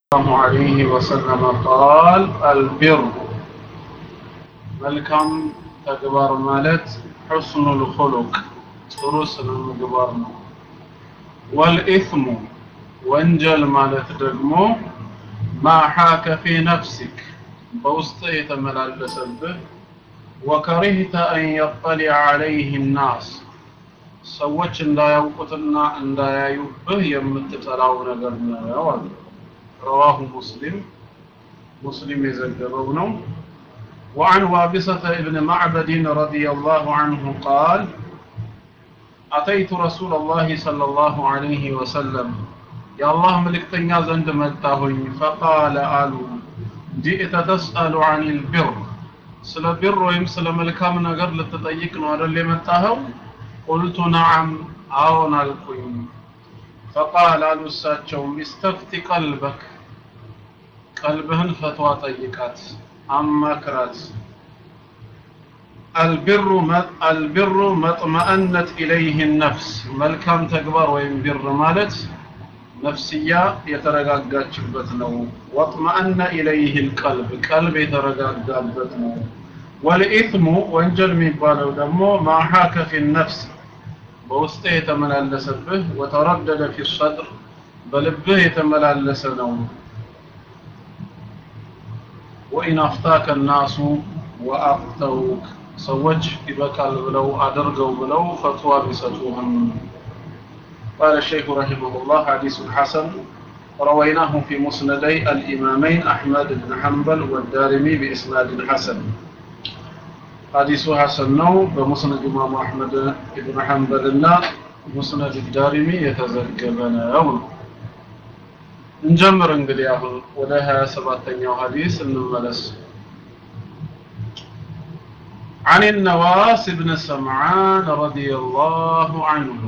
الله عليه وسلم قال البر መልካም ተግባር ማለት ሑስኑል ኹሉቅ ጥሩ ስነ ምግባር ነው ወልኢስሙ ወንጀል ማለት ደግሞ ማ ሓከ ፊ ነፍሲክ በውስጥ የተመላለሰብህ ወከሪህተ አን የጠሊዐ ዐለይህ ናስ ሰዎች እንዳያውቁትና እንዳያዩብህ የምትጠላው ነገር ነው አሉ رواه مسلم مسلم يزجره وعن وابصة ابن معبد رضي الله عنه قال أتيت رسول الله صلى الله عليه وسلم يا الله ملكتنيا زند متاهي فقال آلو جئت تسأل عن البر ስለ ቢር ወይም ስለ መልካም ነገር ልትጠይቅ ነው አይደል የመጣኸው ቁልቱ ነዓም አዎን አልኩኝ ፈቃል አሉ እሳቸውም ኢስተፍቲ ቀልበክ ቀልብህን ፈትዋ ጠይቃት አማክራት አልቢሩ አልቢሩ መጥመአነት ኢለይህ ነፍስ መልካም ተግባር ወይም ቢር ማለት ነፍስያ የተረጋጋችበት ነው ወጥመአነ ኢለይህ ልቀልብ ቀልብ የተረጋጋበት ነው ወልኢትሙ ወንጀል የሚባለው ደግሞ ማሓከ ፊ ነፍስ በውስጥ የተመላለሰብህ ወተረደደ ፊ ሰድር በልብህ የተመላለሰ ነው ወኢን አፍታከ ናሱ ወአፍተውክ ሰዎች ይበቃል ብለው አድርገው ብለው ፈትዋ ቢሰጡህም قال الشيخ رحمه الله حديث حسن رويناه في مسندي الإمامين أحمد بن حنبل والدارمي بإسناد حسن حديث حسن نو بمسند إمام أحمد بن حنبل لنا مسند الدارمي يتزجبنا يوم نجمر انقل ياهل ولها سباتين حديث الملس عن النواس بن سمعان رضي الله عنه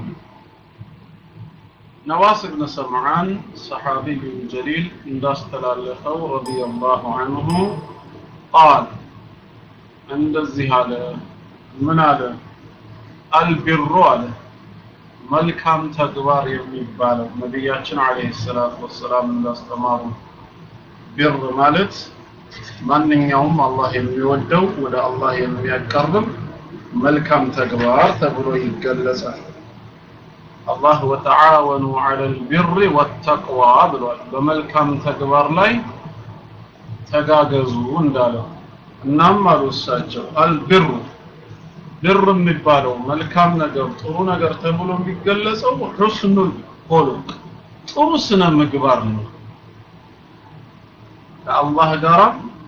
نواس بن سمعان صحابي جليل እንዳስተላለፈው رضي الله عنه قال እንደዚህ አለ ምን አለ አልቢሩ አለ መልካም ተግባር የሚባለው ነቢያችን አለይሂ ሰላቱ ወሰላም እንዳስተማሩ ቢር ማለት ማንኛውም አላህ የሚወደው ወደ አላህ የሚያቀርብ መልካም ተግባር ተብሎ ይገለጻል አላህ ወተዓወኑ ዐለል ቢሪ ወተቅዋ ብሏል በመልካም ተግባር ላይ ተጋገዙ እንዳለው እናም አሉ እሳቸው አልቢሩ ብር የሚባለው መልካም ነገር ጥሩ ነገር ተብሎ የሚገለጸው ሑስኑል ኹሉቅ ጥሩ ስነ ምግባር ነው ከአላህ ጋራ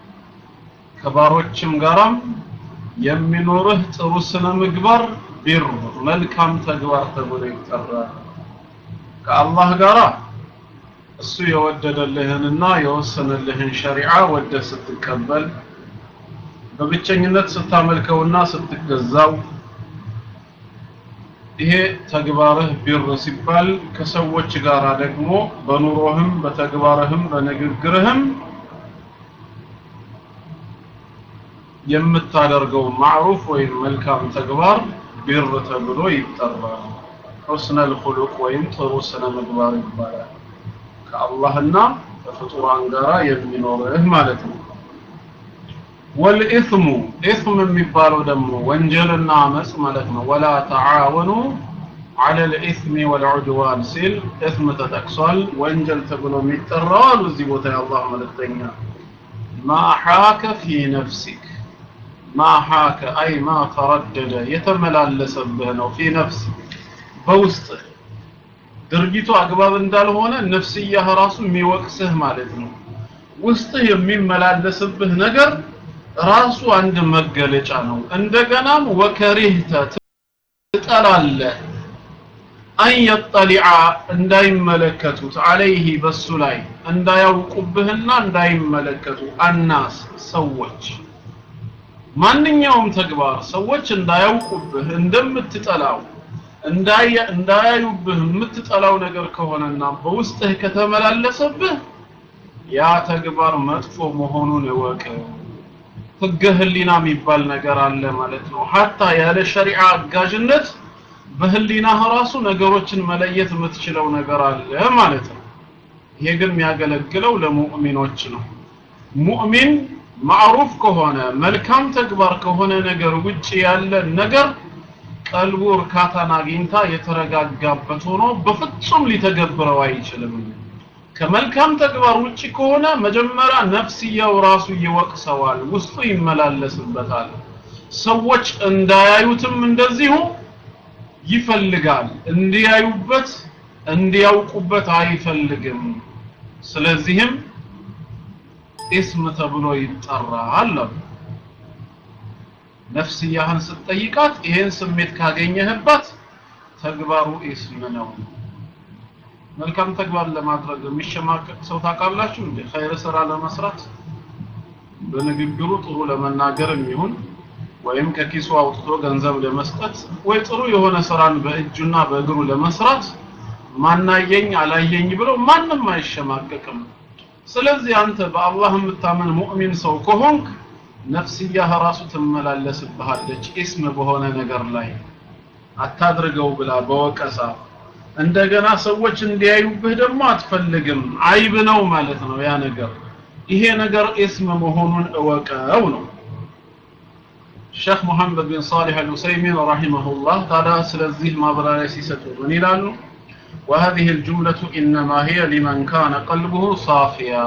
ከባሮችም ጋራም የሚኖርህ ጥሩ ስነ ምግባር ቢር መልካም ተግባር ተብሎ ይጠራል ከአላህ ጋራ እሱ የወደደልህንና የወሰነልህን ሸሪዓ ወደ ስትቀበል በብቸኝነት ስታመልከውና ስትገዛው ይሄ ተግባርህ ቢር ሲባል ከሰዎች ጋር ደግሞ በኑሮህም በተግባርህም በንግግርህም የምታደርገው ማዕሩፍ ወይም መልካም ተግባር ቢር ተብሎ ይጠራል ሑስነል ኹሉቅ ወይም ጥሩ ስነ ምግባር ይባላል ከአላህና ከፍጡራን ጋራ የሚኖርህ ማለት ነው ወልኢስሙ ኢስም የሚባለው ደግሞ ወንጀልና አመፅ ማለት ነው ወላ ተዓወኑ على الإثم والعدوان ሲል እስም ተጠቅሷል ወንጀል ተብሎ የሚጠራው አሉ እዚህ ቦታ የአላህ መልእክተኛ ما حاك في نفسك ما حاك أي ما تردد የተመላለሰብህ ነው في نفسك በውስጥ ድርጊቱ አግባብ እንዳልሆነ ነፍስያህ ራሱ የሚወቅስህ ማለት ነው ውስጥ የሚመላለስብህ ነገር ራሱ አንድ መገለጫ ነው እንደገናም ወከሪህተ ትጠላለህ አን የጠሊዓ እንዳይመለከቱት አለይህ በሱ ላይ እንዳያውቁብህና እንዳይመለከቱ አናስ ሰዎች ማንኛውም ተግባር ሰዎች እንዳያውቁብህ እንደምትጠላው እንዳያዩብህ የምትጠላው ነገር ከሆነና በውስጥህ ከተመላለሰብህ ያ ተግባር መጥፎ መሆኑን እወቅ ህገ ህሊና የሚባል ነገር አለ ማለት ነው ሀታ ያለ ሸሪዓ አጋዥነት በህሊናህ ራሱ ነገሮችን መለየት የምትችለው ነገር አለ ማለት ነው ይሄ ግን የሚያገለግለው ለሙእሚኖች ነው ሙእሚን ማዕሩፍ ከሆነ መልካም ተግባር ከሆነ ነገር ውጭ ያለ ነገር ቀልቡ እርካታን አግኝታ የተረጋጋበት ሆኖ በፍጹም ሊተገብረው አይችልም ከመልካም ተግባር ውጭ ከሆነ መጀመሪያ ነፍስያው ራሱ ይወቅሰዋል ውስጡ ይመላለስበታል ሰዎች እንዳያዩትም እንደዚሁ ይፈልጋል እንዲያዩበት እንዲያውቁበት አይፈልግም ስለዚህም ኢስም ተብሎ ይጠራል ነፍስያህን ስትጠይቃት ይሄን ስሜት ካገኘህባት ተግባሩ ኢስም ነው መልካም ተግባር ለማድረግ የሚሸማቀቅ ሰው ታውቃላችሁ እንዴ ኸይር ስራ ለመስራት በንግግሩ ጥሩ ለመናገርም ይሁን ወይም ከኪሱ አውጥቶ ገንዘብ ለመስጠት ወይ ጥሩ የሆነ ስራን በእጁና በእግሩ ለመስራት ማናየኝ አላየኝ ብለው ማንም አይሸማቀቅም ስለዚህ አንተ በአላህ የምታምን ሙእሚን ሰው ከሆንክ ነፍስያህ ራሱ ትመላለስብሃለች ኢስም በሆነ ነገር ላይ አታድርገው ብላ በወቀሳ እንደገና ሰዎች እንዲያዩብህ ደግሞ አትፈልግም አይብ ነው ማለት ነው ያ ነገር ይሄ ነገር ኢስም መሆኑን እወቀው ነው ሼክ ሙሐመድ ቢን ሳሊህ አልሁሰይሚን ረሂመሁላህ ታዲያ ስለዚህ ማብራሪያ ሲሰጡ ምን ይላሉ وهذه الجملة إنما هي لمن كان قلبه صافيا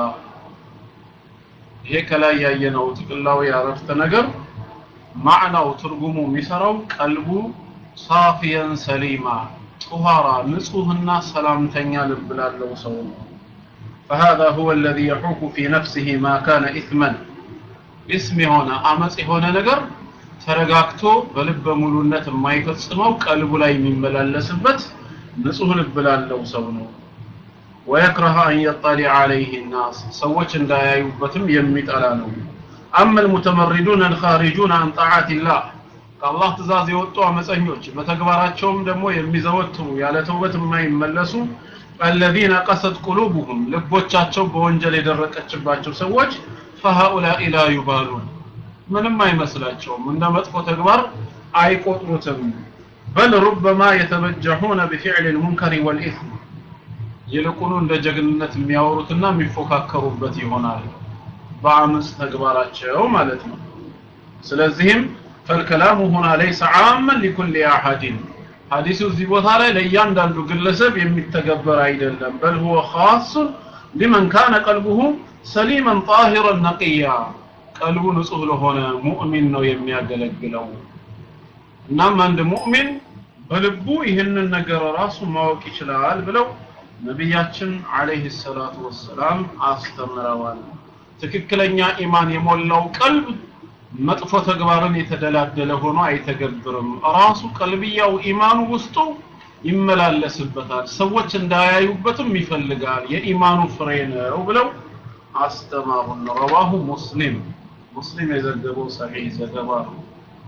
ይሄ ከላይ ያየነው ጥቅላዊ ያረፍተ ነገር ማዕናው ትርጉሙ የሚሰራው ቀልቡ ሳፊየን ሰሊማ ጡሃራ ንጹህና ሰላምተኛ ልብ ላለው ሰው ነው فهذا هو الذي يحوك في نفسه ما كان إثما اسم የሆነ አመጽ የሆነ ነገር ተረጋግቶ በልበ ሙሉነት የማይፈጽመው ቀልቡ ላይ የሚመላለስበት ንጹህ ልብ ላለው ሰው ነው ويكره أن يطلع عليه الناس سوچ እንዳያዩበትም የሚጠላ ነው أما المتمردون الخارجون عن طاعة الله ከአላህ ትእዛዝ የወጡ አመፀኞች በተግባራቸውም ደግሞ የሚዘወትሩ ያለ ተውበት የማይመለሱ الذين قست قلوبهم ልቦቻቸው በወንጀል የደረቀችባቸው ሰዎች فهؤلاء لا يبالون ምንም አይመስላቸውም እንደ መጥፎ ተግባር አይቆጥሩትም بل ربما يتبجحون بفعل المنكر والإثم ይልቁኑ እንደ ጀግንነት የሚያወሩትና የሚፎካከሩበት ይሆናል በአመፅ ተግባራቸው ማለት ነው ስለዚህም فالكلام هنا ليس عاما لكل احد ሐዲሱ እዚህ ቦታ ላይ ለእያንዳንዱ ግለሰብ የሚተገበር አይደለም بل هو خاص لمن كان قلبه سليما طاهرا نقيا ቀልቡ ንጹህ ለሆነ ሙእሚን ነው የሚያገለግለው እናም አንድ ሙእሚን በልቡ ይህንን ነገር ራሱ ማወቅ ይችላል ብለው ነቢያችን አለይሂ ሰላቱ ወሰላም አስተምረዋል ትክክለኛ ኢማን የሞላው ቀልብ መጥፎ ተግባርን የተደላደለ ሆኖ አይተገብርም ራሱ ቀልብያው ኢማኑ ውስጡ ይመላለስበታል ሰዎች እንዳያዩበትም ይፈልጋል የኢማኑ ፍሬ ነው ብለው አስተማሩን ረዋሁ ሙስሊም ሙስሊም የዘገበው ሰሒህ ዘገባ ነው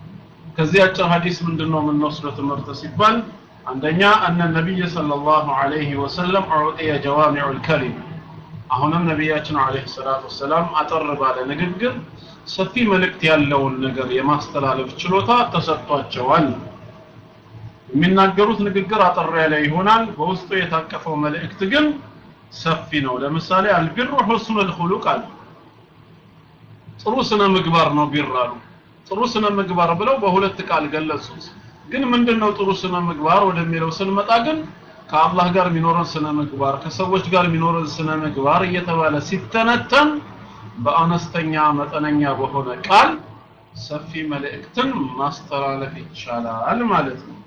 ከዚህ አጭር ሐዲስ ምንድነው የምንወስደው ትምህርት ሲባል አንደኛ እነ ነቢይ ሰለላሁ ዐለይሂ ወሰለም ዑጢየ ጀዋሚዑል ከሊም አሁንም ነቢያችን ዐለይሂ ሰላቱ ወሰላም አጠር ባለ ንግግር ሰፊ መልእክት ያለውን ነገር የማስተላለፍ ችሎታ ተሰጥቷቸዋል የሚናገሩት ንግግር አጠር ያለ ይሆናል በውስጡ የታቀፈው መልእክት ግን ሰፊ ነው ለምሳሌ አልቢሩ ሁስኑል ኹሉቅ አለ ጥሩ ስነ ምግባር ነው ቢር አሉ ጥሩ ስነ ምግባር ብለው በሁለት ቃል ገለጹት ግን ምንድነው ጥሩ ስነ ምግባር ወደሚለው ስንመጣ ግን ከአላህ ጋር የሚኖረን ስነ ምግባር ከሰዎች ጋር የሚኖረን ስነ ምግባር እየተባለ ሲተነተን በአነስተኛ መጠነኛ በሆነ ቃል ሰፊ መልእክትን ማስተላለፍ ይቻላል ማለት ነው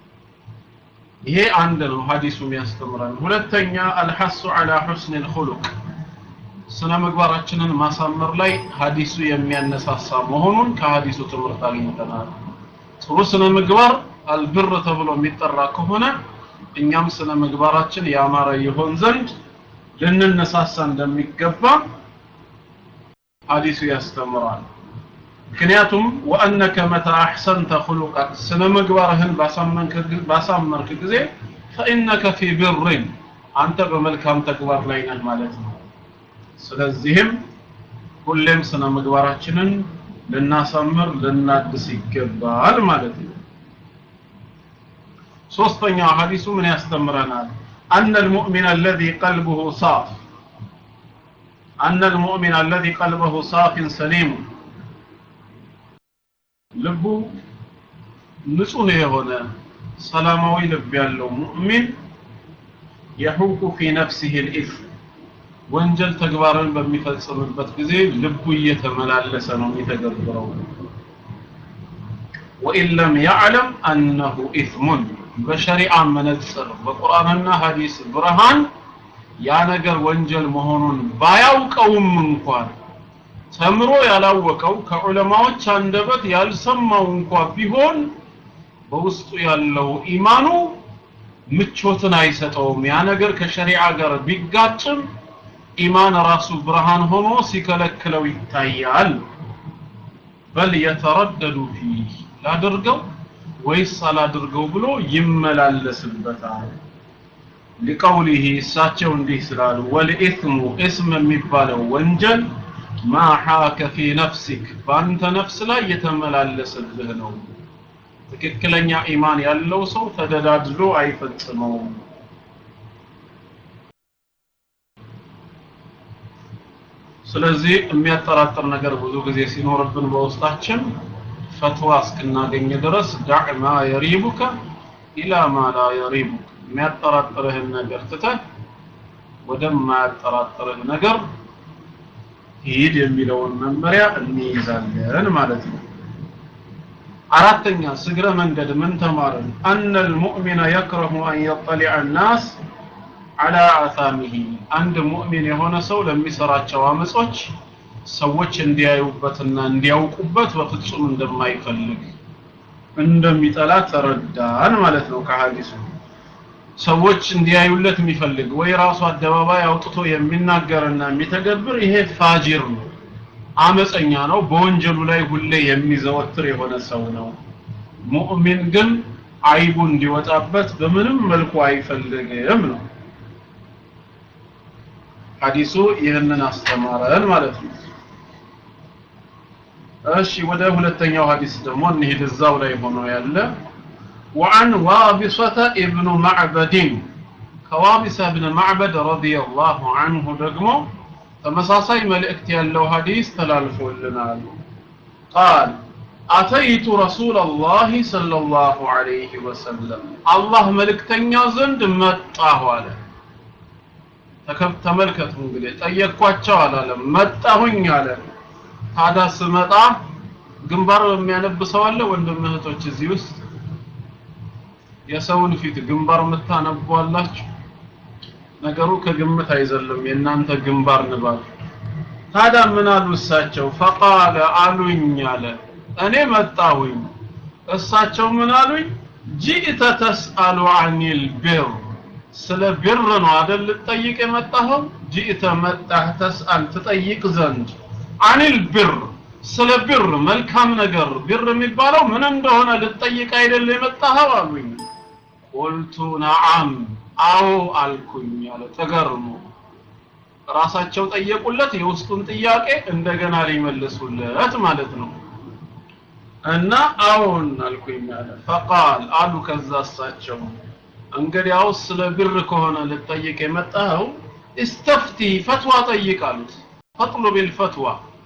ይሄ አንድ ነው ሐዲሱ የሚያስተምረን ሁለተኛ አልሐሱ አላ ሁስን الخلق ስነ ምግባራችንን ማሳመር ላይ ሐዲሱ የሚያነሳሳ መሆኑን ከሐዲሱ ትምህርት አግኝተናል ጥሩ ስነ ምግባር አልብር ተብሎ የሚጠራ ከሆነ እኛም ስነ ምግባራችን ያማረ ይሆን ዘንድ ልንነሳሳ እንደሚገባ ሐዲሱ ያስተምራል ምክንያቱም ወአነከ መታ አሕሰንተ ኹሉቀክ ስነ ምግባርህን ባሳመርክ ጊዜ ፈኢነከ ፊ ብርን አንተ በመልካም ተግባር ላይ ነህ ማለት ነው ስለዚህም ሁሌም ስነ ምግባራችንን ልናሳምር ልናድስ ይገባል ማለት ነው ሶስተኛው ሐዲሱ ምን ያስተምረናል أن المؤمن الذي قلبه صاف أن المؤمن الذي قلبه صاف سليم ልቡ ንጹህ የሆነ ሰላማዊ ልብ ያለው ሙእሚን የሑቁ ፊ ነፍሲህ ልኢስም ወንጀል ተግባርን በሚፈጽምበት ጊዜ ልቡ እየተመላለሰ ነው የሚተገብረው ወኢን ለም ያዕለም አነሁ ኢስሙን በሸሪዓ መነጽር በቁርአንና ሐዲስ ብርሃን ያ ነገር ወንጀል መሆኑን ባያውቀውም እንኳን ተምሮ ያላወቀው ከዑለማዎች አንደበት ያልሰማው እንኳ ቢሆን በውስጡ ያለው ኢማኑ ምቾትን አይሰጠውም ያ ነገር ከሸሪዓ ጋር ቢጋጭም ኢማን ራሱ ብርሃን ሆኖ ሲከለክለው ይታያል በል የተረደዱ ፊህ ላድርገው ወይስ አላድርገው ብሎ ይመላለስበታል ሊቀውሊህ እሳቸው እንዲህ ስላሉ ወልኢስሙ እስም የሚባለው ወንጀል ማ ሓከ ፊ ነፍሲክ በአንተ ነፍስ ላይ የተመላለሰብህ ነው ትክክለኛ ኢማን ያለው ሰው ተደዳድሎ አይፈጽመውም ስለዚህ የሚያጠራጥር ነገር ብዙ ጊዜ ሲኖርብን በውስጣችን ፈትዋ እስክናገኝ ድረስ ዳዕ ማ የሪቡከ ኢላ ማ ላ የሪቡክ የሚያጠራጥርህን ነገር ትተህ ወደማያጠራጥርህ ነገር ሂድ የሚለውን መመሪያ እንይዛለን ማለት ነው አራተኛ ስግረ መንገድ ምን ተማርን አነ ልሙእሚነ የክረሁ አን የጠሊዐ ናስ አላ አሳሚሂ አንድ ሙእሚን የሆነ ሰው ለሚሰራቸው አመጾች ሰዎች እንዲያዩበትና እንዲያውቁበት በፍጹም እንደማይፈልግ እንደሚጠላ ተረዳን ማለት ነው ከሐዲሱ ሰዎች እንዲያዩለት የሚፈልግ ወይ ራሱ አደባባይ አውጥቶ የሚናገርና የሚተገብር ይሄ ፋጂር ነው አመፀኛ ነው በወንጀሉ ላይ ሁሌ የሚዘወትር የሆነ ሰው ነው ሙእሚን ግን አይቡ እንዲወጣበት በምንም መልኩ አይፈልግም ነው ሐዲሱ ይህንን አስተማረን ማለት ነው እሺ ወደ ሁለተኛው ሐዲስ ደግሞ እንሂድ እዛው ላይ ሆኖ ያለ وعن وابصة ابن معبد كوابصة ابن معبد رضي الله عنه دقمو تمساسي ملئكت يالله حديث تلالفو لنا قال أتيت رسول الله صلى الله عليه وسلم الله ملكتن زند متاه على ተመልከቱ እንግዲህ ጠየቅኳቸው አላለም መጣሁኝ አለ ታዲያ ስመጣ ግንባር የሚያነብ ሰው አለ ወንድም እህቶች እዚህ ውስጥ የሰውን ፊት ግንባር የምታነቡ አላችሁ ነገሩ ከግምት አይዘልም የእናንተ ግንባር ንባብ ታዲያ ምን አሉ እሳቸው ፈቃለ አሉኝ አለ እኔ መጣሁኝ እሳቸው ምን አሉኝ ጂእተ ተስአሉ አኒል ቢር ስለ ቢር ነው አደል ልትጠይቅ የመጣኸው ጂእተ መጣህ ተስአል ትጠይቅ ዘንድ አኒል ቢር ስለ ቢር መልካም ነገር ቢር የሚባለው ምን እንደሆነ ልትጠይቅ አይደል የመጣኸው አሉኝ ቁልቱ ነዓም አዎ አልኩኝ አለ ተገርሞ ራሳቸው ጠየቁለት የውስጡን ጥያቄ እንደገና ሊመልሱለት ማለት ነው እና አዎን አልኩኝ አለ ፈቃል አሉ ከዛ እሳቸው እንግዲያውስ ስለ ብር ከሆነ ልጠይቅ የመጣኸው እስተፍቲ ፈትዋ ጠይቅ አሉት ፈጥሉብ ልፈትዋ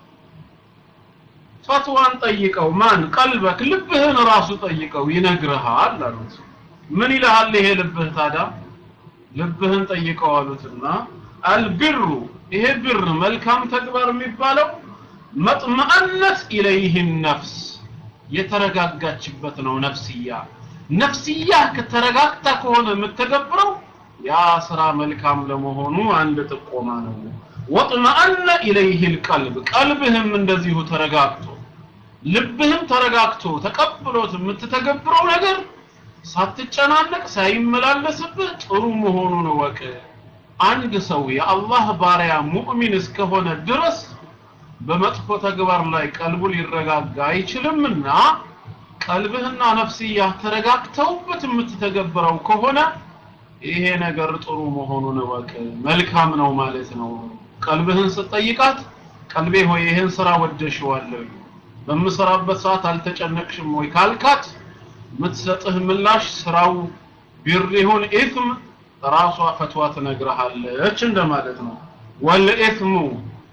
ፈትዋን ጠይቀው ማን ቀልበክ ልብህን ራሱ ጠይቀው ይነግርሃል አሉት ምን ይልሃል ይሄ ልብህ ታዲያ ልብህን ጠይቀው አሉትና አልብሩ ይሄ ብር መልካም ተግባር የሚባለው መጥመአነት ኢለይህ ነፍስ የተረጋጋችበት ነው ነፍስያ ነፍስያ ከተረጋግታ ከሆነ የምትገብረው ያ ስራ መልካም ለመሆኑ አንድ ጥቆማ ነው ወጥመአነ ኢለይህ ልቀልብ ቀልብህም እንደዚሁ ተረጋግቶ ልብህም ተረጋግቶ ተቀብሎት የምትተገብረው ነገር ሳትጨናነቅ ሳይመላለስብህ ጥሩ መሆኑን ወቅ አንድ ሰው የአላህ ባሪያ ሙእሚን እስከሆነ ድረስ በመጥፎ ተግባር ላይ ቀልቡ ሊረጋጋ አይችልምና ቀልብህና ነፍስያ ተረጋግተውበት የምትተገብረው ከሆነ ይሄ ነገር ጥሩ መሆኑን እወቅ መልካም ነው ማለት ነው ቀልብህን ስትጠይቃት ቀልቤ ሆይ ይህን ስራ ወደሽዋለሁ በምሰራበት ሰዓት አልተጨነቅሽም ወይ ካልካት የምትሰጥህ ምላሽ ስራው ቢር ይሁን ኢትም ራሷ ፈትዋ ትነግርሃለች እንደማለት ነው ወልኢትሙ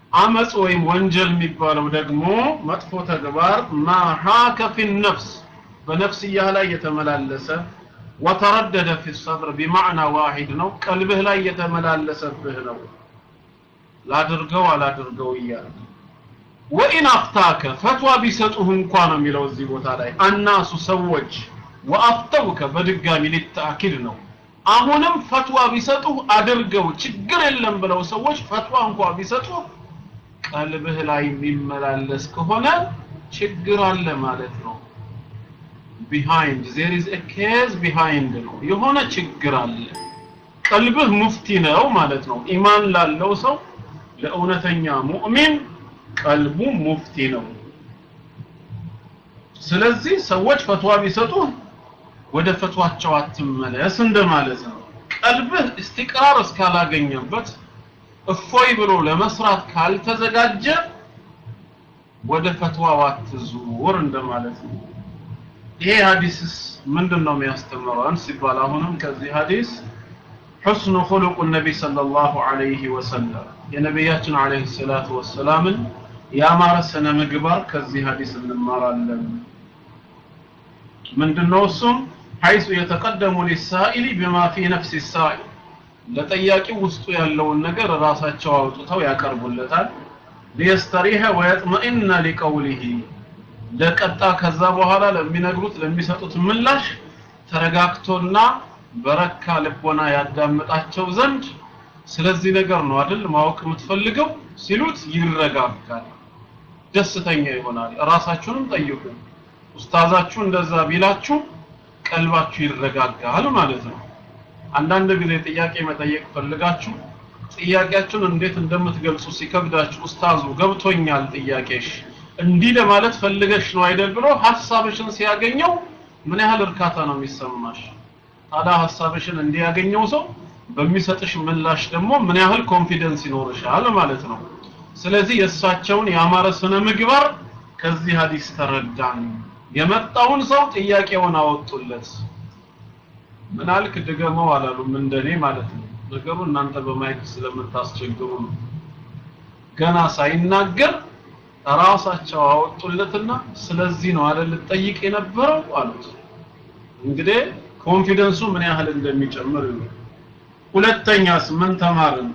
አመጽ ወይም ወንጀል የሚባለው ደግሞ መጥፎ ተግባር ማሃከ ፊ ነፍስ በነፍስያ ላይ የተመላለሰ ወተረደደ ፊ ሰድር ቢማዕና ዋሂድ ነው ቀልብህ ላይ የተመላለሰብህ ነው ላድርገው አላድርገው እያለ ወኢን አፍታከ ፈትዋ ቢሰጡህ እንኳ ነው የሚለው እዚህ ቦታ ላይ አናሱ ሰዎች ወአፍተውከ በድጋሚ ሊታኪድ ነው አሁንም ፈትዋ ቢሰጡህ አድርገው ችግር የለም ብለው ሰዎች ፈትዋ እንኳ ቢሰጡህ ቀልብህ ላይ የሚመላለስ ከሆነ ችግር አለ ማለት ነው ቢሃይንድ ዜር ኢዝ ኤ ኬዝ ቢሃይንድ ነው የሆነ ችግር አለ ቀልብህ ሙፍቲ ነው ማለት ነው ኢማን ላለው ሰው ለእውነተኛ ሙእሚን ቀልቡ ሙፍቲ ነው ስለዚህ ሰዎች ፈትዋ ቢሰጡ ወደ ፈትዋቸው አትመለስ እንደማለት ነው ቀልብህ እስቲቅራር እስካላገኘበት እፎይ ብሎ ለመስራት ካልተዘጋጀ ወደ ፈትዋው አትዙር እንደማለት ነው ይሄ ሐዲስስ ምንድን ነው የሚያስተምረን ሲባል አሁንም ከዚህ ሐዲስ حسن خلق النبي صلى الله عليه وسلم የነቢያችን عليه الصلاة والسلام ያማረ ስነ ምግባር ከዚህ ሐዲስ እንማራለን ምንድነው እሱም حيث يتقدم للسائل بما في نفس السائل ለጠያቂው ውስጡ ያለውን ነገር ራሳቸው አውጥተው ያቀርቡለታል ሊየስተሪህ ወየጥመኢነ ሊቀውሊሂ ለቀጣ ከዛ በኋላ ለሚነግሩት ለሚሰጡት ምላሽ ተረጋግቶና በረካ ልቦና ያዳምጣቸው ዘንድ ስለዚህ ነገር ነው አይደል ማወቅ የምትፈልገው ሲሉት ይረጋጋል ደስተኛ ይሆናል ራሳችሁንም ጠይቁ ኡስታዛችሁ እንደዛ ቢላችሁ ቀልባችሁ ይረጋጋል ማለት ነው አንዳንድ ጊዜ ጥያቄ መጠየቅ ፈልጋችሁ ጥያቄያችሁን እንዴት እንደምትገልጹ ሲከብዳችሁ ኡስታዙ ገብቶኛል ጥያቄሽ እንዲህ ለማለት ፈልገሽ ነው አይደል ብሎ ሐሳብሽን ሲያገኘው ምን ያህል እርካታ ነው የሚሰማሽ ታዲያ ሐሳብሽን እንዲያገኘው ሰው በሚሰጥሽ ምላሽ ደግሞ ምን ያህል ኮንፊደንስ ይኖርሻል ማለት ነው ስለዚህ የእሳቸውን ያማረ ስነ ምግባር ከዚህ ሀዲስ ተረዳን የመጣውን ሰው ጥያቄውን አወጡለት ምን አልክ ድገመው አላሉም እንደኔ ማለት ነው ነገሩ እናንተ በማየት ስለምታስቸግሩ ነው ገና ሳይናገር ራሳቸው አወጡለትና ስለዚህ ነው አይደል ጠይቅ የነበረው አሉት እንግዲህ ኮንፊደንሱ ምን ያህል እንደሚጨምር ነው ሁለተኛስ ምን ተማርን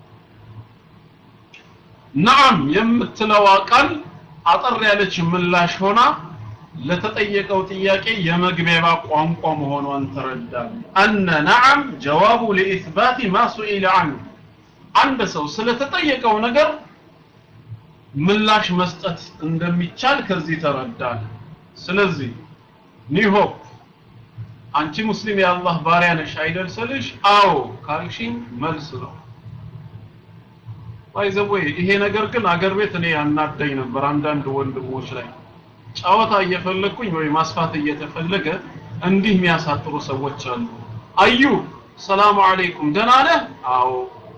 ነዓም የምትለዋ ቃል አጠር ያለች ምላሽ ሆና ለተጠየቀው ጥያቄ የመግቢያ ቋንቋ መሆኗን ተረዳን አነ ነዓም ጀዋቡ ለኢትባት ማ ሱኢለ ዐንሁ አንድ ሰው ስለተጠየቀው ነገር ምላሽ መስጠት እንደሚቻል ከዚህ ተረዳን ስለዚህ ኒሆፕ አንቺ ሙስሊም የአላህ ባሪያ ነሽ አይደል ስልሽ አዎ ካልሽኝ መልስ ነው ባይዘወይ ይሄ ነገር ግን አገር ቤት እኔ ያናደኝ ነበር አንዳንድ ወንድሞች ላይ ጨዋታ እየፈለግኩኝ ወይ ማስፋት እየተፈለገ እንዲህ የሚያሳጥሩ ሰዎች አሉ አዩ ሰላም አለይኩም ደህና ነህ አዎ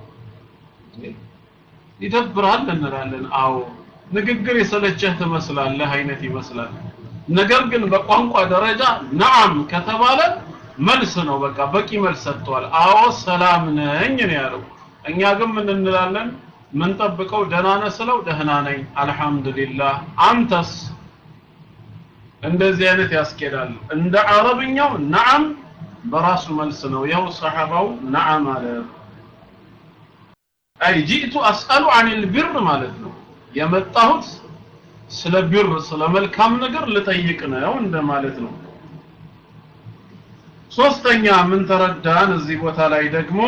ይደብራል እንላለን አዎ ንግግር የሰለቸህ ትመስላለህ አይነት ይመስላል ነገር ግን በቋንቋ ደረጃ ነዓም ከተባለ መልስ ነው በቃ በቂ መልስ ሰጥቷል አዎ ሰላም ነኝ ነው ያለው እኛ ግን ምን እንላለን ምን ጠብቀው ደህና ነህ ስለው ደህና ነኝ አልহামዱሊላህ አንተስ እንደዚህ አይነት ያስኬዳል እንደ አረብኛው ነዓም በራሱ መልስ ነው ያው ሰሐባው ነዓም አለ አይ ጂቱ አስአሉ አን ልብር ማለት ነው የመጣሁት ስለ ቢር ስለ መልካም ነገር ልጠይቅ ነው እንደማለት ነው ሶስተኛ ምን ተረዳን እዚህ ቦታ ላይ ደግሞ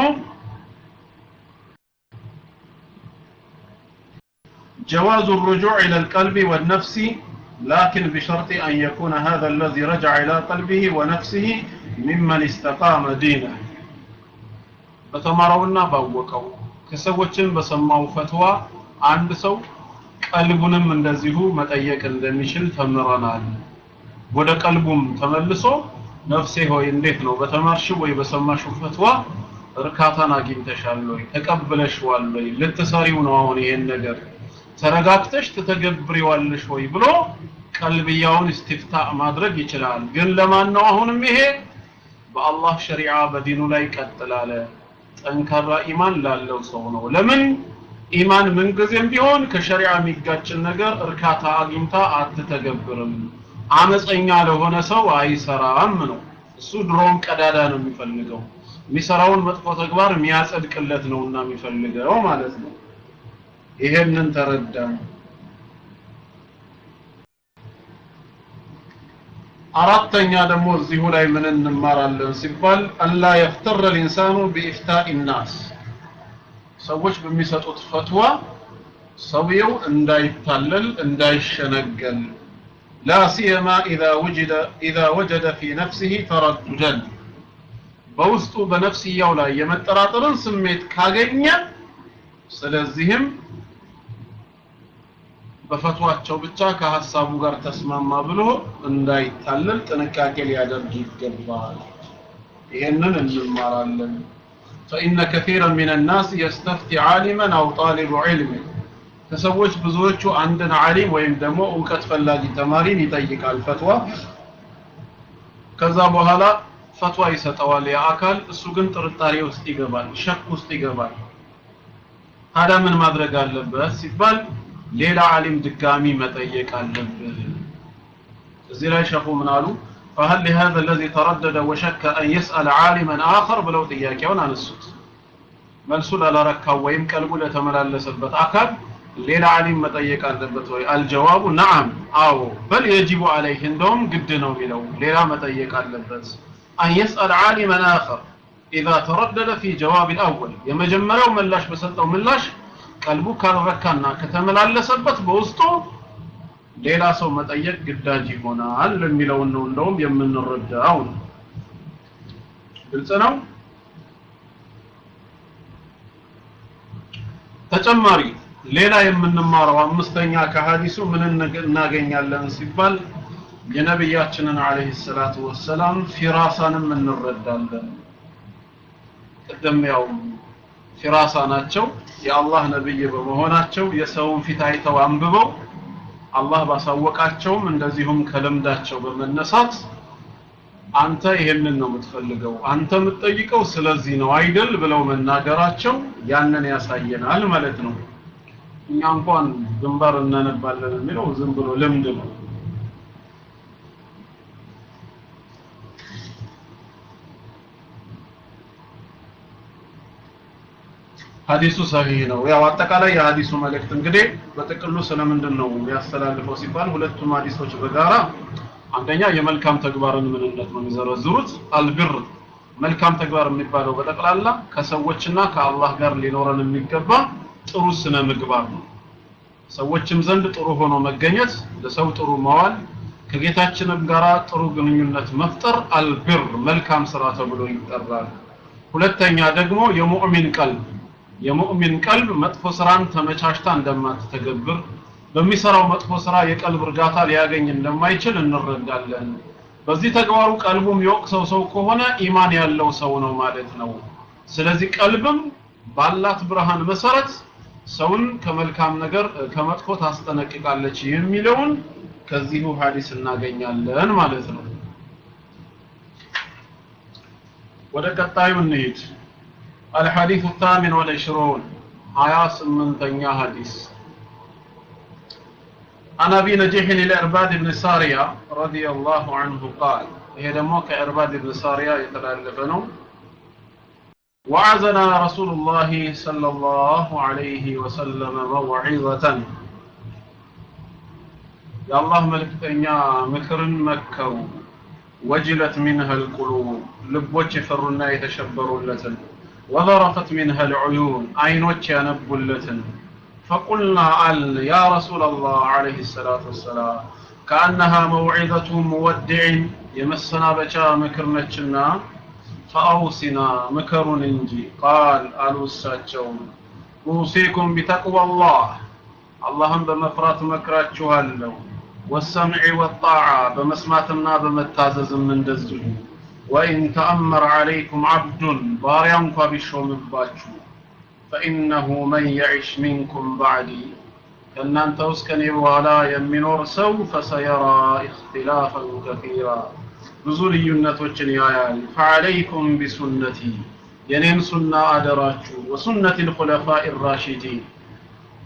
جواز الرجوع إلى القلب والنفس لكن بشرط أن يكون هذا الذي رجع إلى قلبه ونفسه ممن استقام دينه بتمرونا باوقوا كسوچن بسماو فتوى عند سو ቀልቡንም እንደዚሁ መጠየቅ እንደሚችል ተምረናል ወደ ቀልቡም ተመልሶ ነፍሴ ሆይ እንዴት ነው በተማርሽው ወይ በሰማሽው ፈትዋ እርካታን አግኝተሻል ወይ ተቀብለሽዋል ወይ ልትሰሪው ነው አሁን ይሄን ነገር ተረጋግተሽ ትተገብሪዋለሽ ወይ ብሎ ቀልብያውን እስቲፍታ ማድረግ ይችላል ግን ለማን ነው አሁንም ይሄ በአላህ ሸሪዓ በዲኑ ላይ ቀጥላለ ጠንካራ ኢማን ላለው ሰው ነው ለምን ኢማን ምንጊዜም ቢሆን ከሸሪዓ የሚጋጭን ነገር እርካታ አግኝታ አትተገብርም አመፀኛ ለሆነ ሰው አይሰራም ነው እሱ ድሮም ቀዳዳ ነው የሚፈልገው የሚሰራውን መጥፎ ተግባር የሚያጸድቅለት ነውና የሚፈልገው ማለት ነው ይሄንን ተረዳ አራተኛ ደግሞ እዚሁ ላይ ምን እንማራለን ሲባል አላ የፍተረ ልኢንሳኑ ቢኢፍታኢ ናስ ሰዎች በሚሰጡት ፈትዋ ሰውየው እንዳይታለል እንዳይሸነገል لا سيما إذا وجد إذا وجد في نفسه ترددا በውስጡ በነፍስያው ላይ የመጠራጠርን ስሜት ካገኘ ስለዚህም በፈቷቸው ብቻ ከሐሳቡ ጋር ተስማማ ብሎ እንዳይታለል ጥንቃቄ ሊያደርግ ይገባል ይሄንን እንማራለን فإن كثيرا من الناس يستفتي عالما أو طالب علم ከሰዎች ብዙዎቹ አንድን ዓሊም ወይም ደግሞ እውቀት ፈላጊ ተማሪን ይጠይቃል ፈትዋ ከዛ በኋላ ፈትዋ ይሰጠዋል ያ አካል እሱ ግን ጥርጣሬ ውስጥ ይገባል ሸክ ውስጥ ይገባል ታዲያ ምን ማድረግ አለበት ሲባል ሌላ ዓሊም ድጋሚ መጠየቅ አለብህ እዚህ ላይ ሸኹ ምን አሉ فهل لهذا الذي تردد وشك أن يسأل عالما آخر بلو ጥያቄውን አነሱት መልሱ ላላረካው ወይም ቀልቡ ለተመላለሰበት አካል ሌላ ዓሊም መጠየቅ አለበት ወይ አልጀዋቡ ነዓም አዎ በል የጅቡ አለይህ እንደውም ግድ ነው የሚለው ሌላ መጠየቅ አለበት አን የስአል ዓሊመን አኸር ኢዛ ተረደደ ፊ ጀዋብ ልአወል የመጀመሪያው ምላሽ በሰጠው ምላሽ ቀልቡ ካልረካና ከተመላለሰበት በውስጡ ሌላ ሰው መጠየቅ ግዳጅ ይሆናል የሚለውን ነው እንደውም የምንረዳው ነው ግልጽ ነው ተጨማሪ ሌላ የምንማረው አምስተኛ ከሐዲሱ ምን እናገኛለን ሲባል የነብያችንን አለይሂ ሰላቱ ወሰላም ፊራሳንም እንረዳለን ቅድም ያው ፊራሳ ናቸው የአላህ ነብይ በመሆናቸው የሰውን ፊት አይተው አንብበው አላህ ባሳወቃቸውም እንደዚሁም ከልምዳቸው በመነሳት አንተ ይሄንን ነው የምትፈልገው አንተ የምትጠይቀው ስለዚህ ነው አይደል ብለው መናገራቸው ያንን ያሳየናል ማለት ነው እኛ እንኳን ግንባር እናነባለን የሚለው ዝም ብሎ ልምድ ነው ሀዲሱ ሰሂህ ነው ያው አጠቃላይ የሀዲሱ መልእክት እንግዲህ በጥቅሉ ስለምንድን ነው ያስተላልፈው ሲባል ሁለቱም ሀዲሶች በጋራ አንደኛ የመልካም ተግባርን ምንነት ነው የሚዘረዝሩት አልብር መልካም ተግባር የሚባለው በጠቅላላ ከሰዎችና ከአላህ ጋር ሊኖረን የሚገባ ጥሩ ስነ ምግባር ነው ሰዎችም ዘንድ ጥሩ ሆኖ መገኘት ለሰው ጥሩ መዋል ከጌታችንም ጋር ጥሩ ግንኙነት መፍጠር አልብር መልካም ስራ ተብሎ ይጠራል ሁለተኛ ደግሞ የሙእሚን ቀልብ የሙእሚን ቀልብ መጥፎ ስራን ተመቻችታ እንደማትተገብር በሚሰራው መጥፎ ስራ የቀልብ እርጋታ ሊያገኝ እንደማይችል እንረዳለን በዚህ ተግባሩ ቀልቡ የሚወቅሰው ሰው ከሆነ ኢማን ያለው ሰው ነው ማለት ነው ስለዚህ ቀልብም ባላት ብርሃን መሰረት ሰውን ከመልካም ነገር ከመጥፎ ታስጠነቅቃለች የሚለውን ከዚሁ ሐዲስ እናገኛለን ማለት ነው ወደ ቀጣዩ እንሂድ الحديث الثامن والعشرون آية سمنتنيا حديث عن أبي نجيح الإرباد بن سارية رضي الله عنه قال هي دموك إرباد بن سارية يتلالفنه وعزنا رسول الله صلى الله عليه وسلم موعظة يا الله ملكتنيا مكر مكو وجلت منها القلوب لبوش فرنا يتشبروا لتن وذرفت منها العيون عينوش ينبوا لتن فقلنا ال يا رسول الله عليه الصلاة والسلام كأنها موعظة مودع يمسنا بشا مكرنتشنا فأوصنا مكر انجي قال ألو الساتشون أوصيكم بتقوى الله اللهم بمفرات مكراتشوها له والسمع والطاعة بمسماتنا بمتازز من دزه وإن تأمر عليكم عبد باريان فبشو مباتشو فإنه من يعش منكم بعدي كأن توسكني ولا يمنور سو فسيرى اختلافا كثيرا ብዙ ልዩነቶችን ያያል ፈዐለይኩም ቢሱነቲ የኔን ሱና አደራችሁ ወሱነት ልኹለፋ ራሺዲን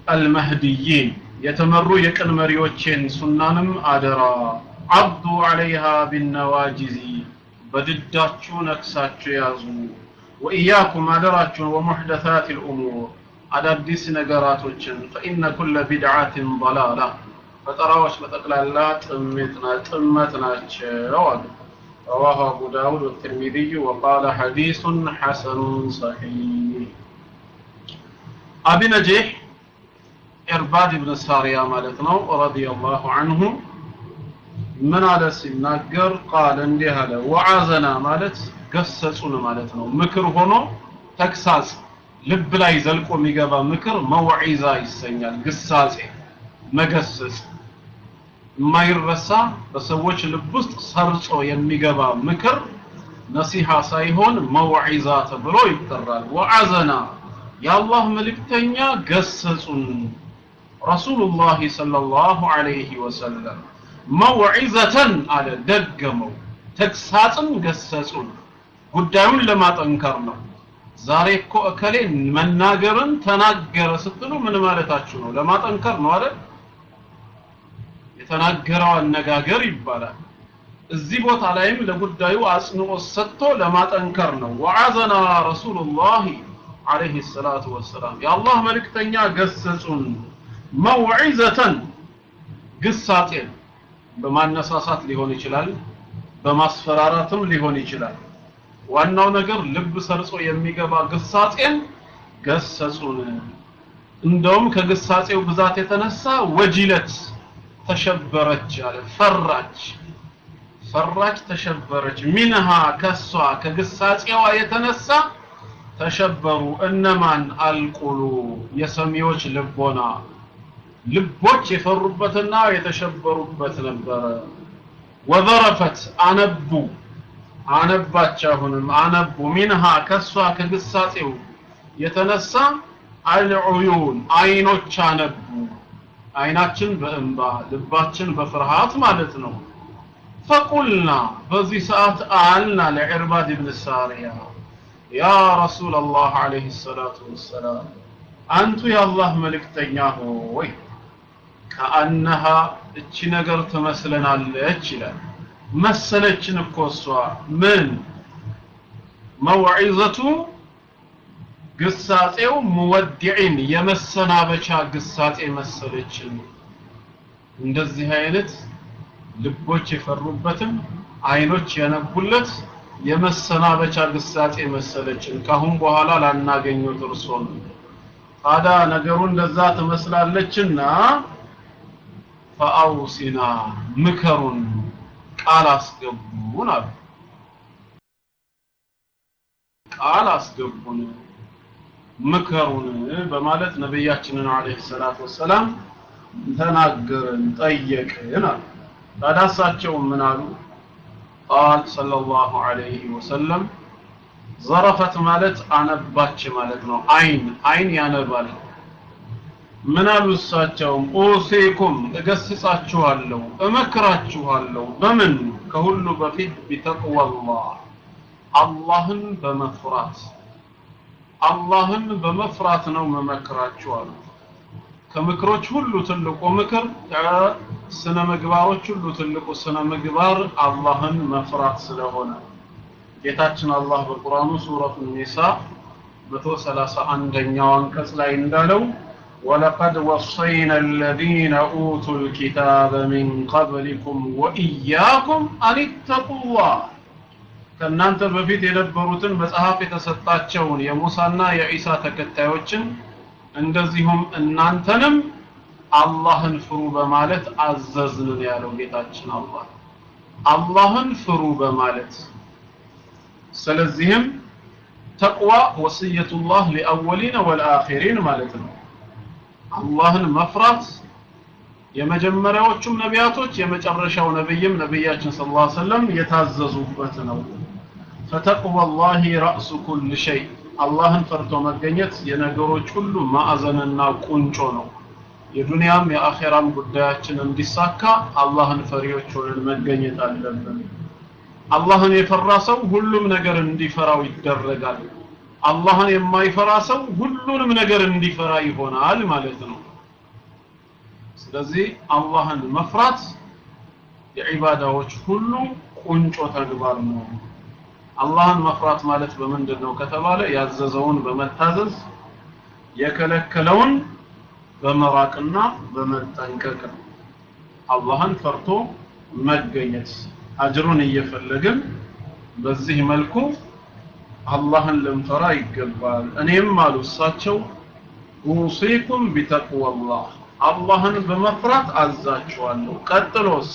አልመህዲይን የተመሩ የቅን መሪዎቼን ሱናንም አደራ አብዱ ዐለይሃ ቢነዋጂዚ በድዳችሁ ነክሳችሁ ያዙ ወኢያኩም አደራችሁን ወሙሕደታት ልእሙር አዳዲስ ነገራቶችን ፈኢነ ኩለ ቢድዓትን ضላላ ፈጠራዎች በጠቅላላ ጥመት ናቸው አሉ رواه أبو داود والترمذي وقال حديث حسن صحيح أبي نجيح إرباد بن سارية مالتنا رضي الله عنه من على سناقر قال اندي هذا وعازنا مالت قسسون مالتنا مكر هنا تكساس ልብ ላይ ዘልቆ የሚገባ ምክር መውዒዛ ይሰኛል ግሳጼ መገሰጽ የማይረሳ በሰዎች ልብ ውስጥ ሰርጾ የሚገባ ምክር ነሲሃ ሳይሆን መውዒዛ ተብሎ ይጠራል ወዐዘና የአላህ መልእክተኛ ገሰጹን ረሱሉላህ ሰለላሁ ዐለይሂ ወሰለም መውዒዘተን አለ ደገመው ተግሳጽን ገሰጹን ጉዳዩን ለማጠንከር ነው ዛሬ እኮ እከሌ መናገርን ተናገረ ስትሉ ምን ማለታችሁ ነው ለማጠንከር ነው አይደል የተናገረው አነጋገር ይባላል እዚህ ቦታ ላይም ለጉዳዩ አጽንኦት ሰጥቶ ለማጠንከር ነው ወዐዘና ረሱሉላህ አለይሂ ሰላቱ ወሰላም የአላህ መልእክተኛ ገሰጹን መውዒዘተን ግሳጤን በማነሳሳት ሊሆን ይችላል በማስፈራራትም ሊሆን ይችላል ዋናው ነገር ልብ ሰርጾ የሚገባ ግሳጼን ገሰጹን እንደውም ከግሳጼው ብዛት የተነሳ ወጂለት ተሸበረች አለ ፈራች ፈራች ተሸበረች ሚንሃ ከሷ ከግሳጼዋ የተነሳ ተሸበሩ እነማን አልቁሉ የሰሚዎች ልቦና ልቦች የፈሩበትና የተሸበሩበት ነበረ ወዘረፈት አነቡ አነባች አሁንም አነቡ ሚንሃ ከሷ ከግሳጼው የተነሳ አልዑዩን አይኖች አነቡ አይናችን በእንባ ልባችን በፍርሃት ማለት ነው ፈቁልና በዚህ ሰዓት አልና ለዕርባድ ብን ሳሪያ ያ ረሱል አላህ አለይሂ ሰላቱ ወሰላም አንቱ የአላህ መልእክተኛ ሆይ ከአነሃ እቺ ነገር ትመስለናለች ይላል መሰለችን እኮ እሷ ምን መውዒዘቱ ግሳጼው ሙወዲዕን የመሰናበቻ ግሳጼ መሰለችን እንደዚህ አይነት ልቦች የፈሩበትም አይኖች የነቡለት የመሰናበቻ ግሳጼ መሰለችን ካሁን በኋላ ላናገኙት እርሶን ታዲያ ነገሩ እንደዛ ትመስላለችና ፈአውሲና ምከሩን ቃል አስገቡን አሉ ቃል አስገቡን ምከሩን በማለት ነቢያችንን አለይሂ ሰላቱ ወሰላም ተናገርን ጠየቅን አሉ ታዲያ እሳቸው ምን አሉ ቃል ሰለላሁ ዐለይሂ ወሰለም ዘረፈት ማለት አነባች ማለት ነው አይን አይን ያነባል ምን አሉ እሳቸውም ኡሲኩም እገስጻችኋለሁ እመክራችኋለሁ በምን ከሁሉ በፊት ቢተቅዋላህ አላህን በመፍራት አላህን በመፍራት ነው መመክራችሁ አሉ ከምክሮች ሁሉ ትልቁ ምክር ከስነ ምግባሮች ሁሉ ትልቁ ስነ ምግባር አላህን መፍራት ስለሆነ ጌታችን አላህ በቁርአኑ ሱረቱ ኒሳ 131ኛው አንቀጽ ላይ እንዳለው ولقد وصينا الذين أوتوا الكتاب من قبلكم وإياكم أن اتقوا الله ከእናንተ በፊት የነበሩትን መጽሐፍ የተሰጣቸውን የሙሳና የኢሳ ተከታዮችን እንደዚሁም እናንተንም አላህን ፍሩ በማለት አዘዝንን ያለው ጌታችን አላህ አላህን ፍሩ በማለት ስለዚህም ተቅዋ ወስየቱላህ ሊአወሊነ ወልአኺሪን ማለት ነው አላህን መፍራት የመጀመሪያዎቹም ነቢያቶች የመጨረሻው ነብይም ነብያችን ሰለላሁ ዐለይሂ ወሰለም የታዘዙበት ነው ፈተቅዋላሂ ረእሱ ኩል ሸይ አላህን ፈርቶ መገኘት የነገሮች ሁሉ ማዕዘንና ቁንጮ ነው የዱንያም የአኼራም ጉዳያችን እንዲሳካ አላህን ፈሪዎች ሆነን መገኘት አለብን አላህን የፈራ ሰው ሁሉም ነገር እንዲፈራው ይደረጋል አላህን የማይፈራ ሰው ሁሉንም ነገር እንዲፈራ ይሆናል ማለት ነው ስለዚህ አላህን መፍራት የዒባዳዎች ሁሉ ቁንጮ ተግባር ነው አላህን መፍራት ማለት በምንድን ነው ከተባለ ያዘዘውን በመታዘዝ የከለከለውን በመራቅና በመጠንቀቅ ነው አላህን ፈርቶ መገኘት አጅሩን እየፈለግን በዚህ መልኩ አላህን ልንፈራ ይገባል እኔም አሉ እሳቸው ኡሲኩም ቢተቅዋላህ አላህን በመፍራት አዛችኋለሁ ቀጥሎስ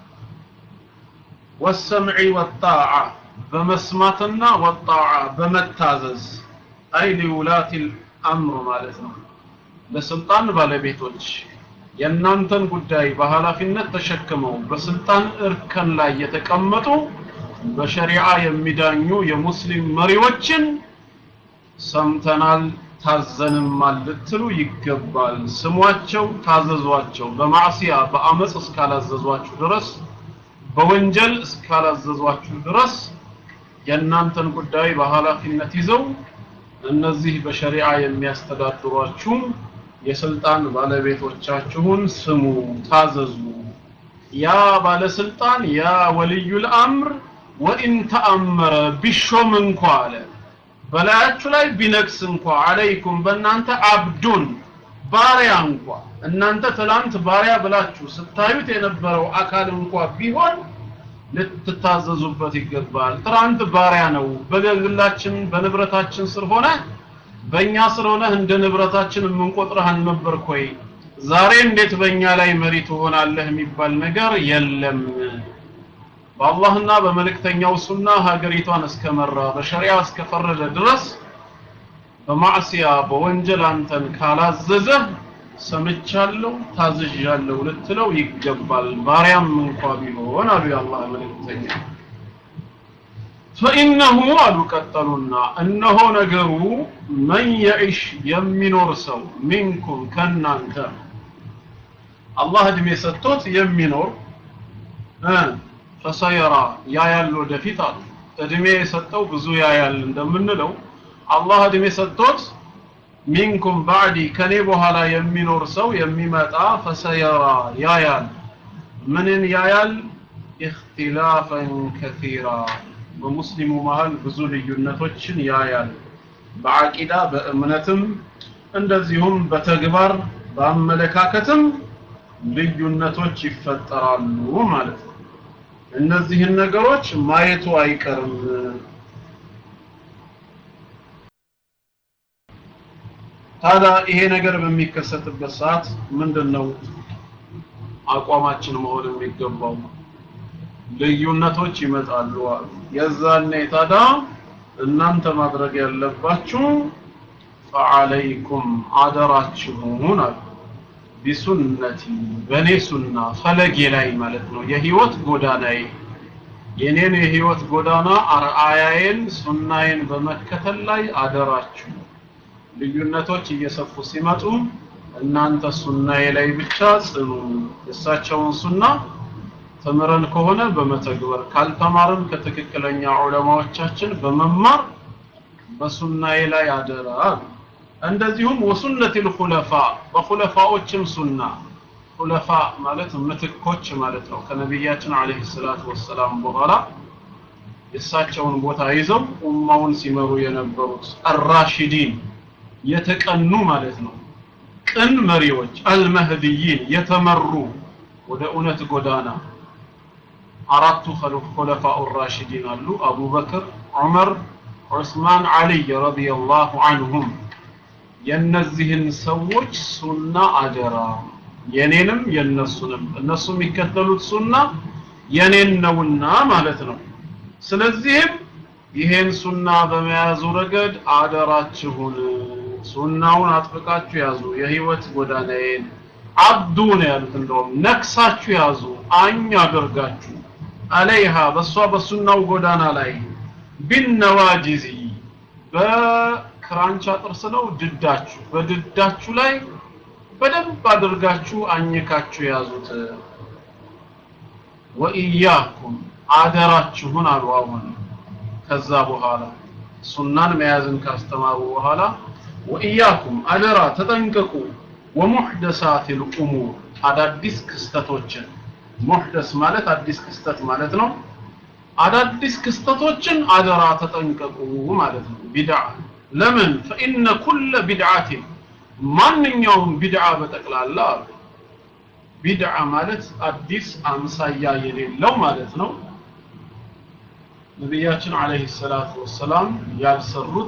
ወሰምዒ ወጣዓ በመስማትና ወጣዓ በመታዘዝ አይ ሊውላት አምር ማለት ነው ለስልጣን ባለቤቶች የእናንተን ጉዳይ በኃላፊነት ተሸክመው በስልጣን እርከን ላይ የተቀመጡ በሸሪዓ የሚዳኙ የሙስሊም መሪዎችን ሰምተናል ታዘንማል ልትሉ ይገባል ስሟቸው ታዘዟቸው በማዕሲያ በአመፅ እስካላዘዟችሁ ድረስ በወንጀል እስካላዘዟችሁ ድረስ የእናንተን ጉዳይ በኃላፊነት ይዘው እነዚህ በሸሪዓ የሚያስተዳድሯችሁ የስልጣን ባለቤቶቻችሁን ስሙ ታዘዙ ያ ባለስልጣን ያ ወልዩል አምር ወኢን ተአመረ ቢሾም እንኳ አለ በላያችሁ ላይ ቢነግስ እንኳ አለይኩም በእናንተ አብዱን ባሪያ እንኳ እናንተ ትላንት ባሪያ ብላችሁ ስታዩት የነበረው አካል እንኳ ቢሆን ልትታዘዙበት ይገባል ትናንት ባሪያ ነው በግላችን በንብረታችን ስር ሆነ በእኛ ስለሆነ እንደ ንብረታችን የምንቆጥረህ አልነበርክ ወይ ዛሬ እንዴት በእኛ ላይ መሪ ትሆናለህ የሚባል ነገር የለም በአላህና በመልእክተኛው ሱና ሀገሪቷን እስከመራ በሸሪዓ እስከፈረደ ድረስ በማዕሲያ በወንጀል አንተን ካላዘዘህ ሰምቻለሁ ታዝዣለሁ ልትለው ይገባል ባሪያም እንኳ ቢሆን አሉ የአላህ መልእክተኛ ፈኢነሁ አሉ ቀጠሉና እነሆ ነገሩ መን የዒሽ የሚኖር ሰው ሚንኩም ከናንተ አላህ እድሜ ሰጥቶት የሚኖር ፈሰየራ ያያል ወደፊት አሉ እድሜ የሰጠው ብዙ ያያል እንደምንለው አላህ እድሜ ሰጥቶት ሚንኩም ባዕዲ ከኔ በኋላ የሚኖር ሰው የሚመጣ ፈሰየራ ያያል ምንን ያያል ኢኽቲላፈን ከሲራ በሙስሊሙ መሃል ብዙ ልዩነቶችን ያያል በአቂዳ በእምነትም እንደዚሁም በተግባር በአመለካከትም ልዩነቶች ይፈጠራሉ ማለት ነው እነዚህን ነገሮች ማየቱ አይቀርም ታዲያ ይሄ ነገር በሚከሰትበት ሰዓት ምንድነው አቋማችን መሆን የሚገባው ልዩነቶች ይመጣሉ አሉ የዛኔ ታዲያ እናንተ ማድረግ ያለባችሁ ፈዓለይኩም አደራችሁን አሉ ቢሱነቲ በእኔ ሱና ፈለጌ ላይ ማለት ነው የህይወት ጎዳናዬ የኔን የህይወት ጎዳና አርአያዬን ሱናዬን በመከተል ላይ አደራችሁ ልዩነቶች እየሰፉ ሲመጡ እናንተ ሱናዬ ላይ ብቻ ጽኑ የእሳቸውን ሱና ተምረን ከሆነ በመተግበር ካልተማርን ከትክክለኛ ዑለማዎቻችን በመማር በሱናዬ ላይ አደራ እንደዚሁም ወሱነቲል ኹለፋ በኹለፋዎችም ሱና ኹለፋ ማለት ምትኮች ማለት ነው ከነቢያችን አለይሂ ሰላቱ ወሰላም በኋላ የእሳቸውን ቦታ ይዘው ኡማውን ሲመሩ የነበሩት አራሺዲን የተቀኑ ማለት ነው ቅን መሪዎች አልመህዲይን የተመሩ ወደ እውነት ጎዳና አራቱ ኹለፋኡ ራሺዲን አሉ አቡበክር ዑመር ዑስማን አልይ ረዲየላሁ ዐንሁም የነዚህን ሰዎች ሱና አደራ የኔንም የነሱንም እነሱ የሚከተሉት ሱና የኔን ነውና ማለት ነው ስለዚህም ይሄን ሱና በመያዙ ረገድ አደራችሁን ሱናውን አጥብቃችሁ ያዙ የህይወት ጎዳናዬን አብዱ ነው ያሉት እንደውም ነክሳችሁ ያዙ አኝ አድርጋችሁ አለይሃ በሷ በሱናው ጎዳና ላይ ቢነዋጂዚ በክራንቻ ጥርስ ነው ድዳችሁ በድዳችሁ ላይ በደንብ አድርጋችሁ አኝካችሁ ያዙት ወኢያኩም አደራችሁን አሉ አሁን ከዛ በኋላ ሱናን መያዝን ካስተማሩ በኋላ ወኢያኩም አደራ ተጠንቀቁ ወሙሕደሳት ልኡሙር አዳዲስ ክስተቶችን ሙህደስ ማለት አዲስ ክስተት ማለት ነው አዳዲስ ክስተቶችን አደራ ተጠንቀቁ ማለት ነው ቢድዓ ለምን ፈኢነ ኩለ ቢድዓትን ማንኛውም ቢድዓ በጠቅላላ ቢድዓ ማለት አዲስ አምሳያ የሌለው ማለት ነው ነቢያችን አለይሂ ሰላቱ ወሰላም ያልሰሩት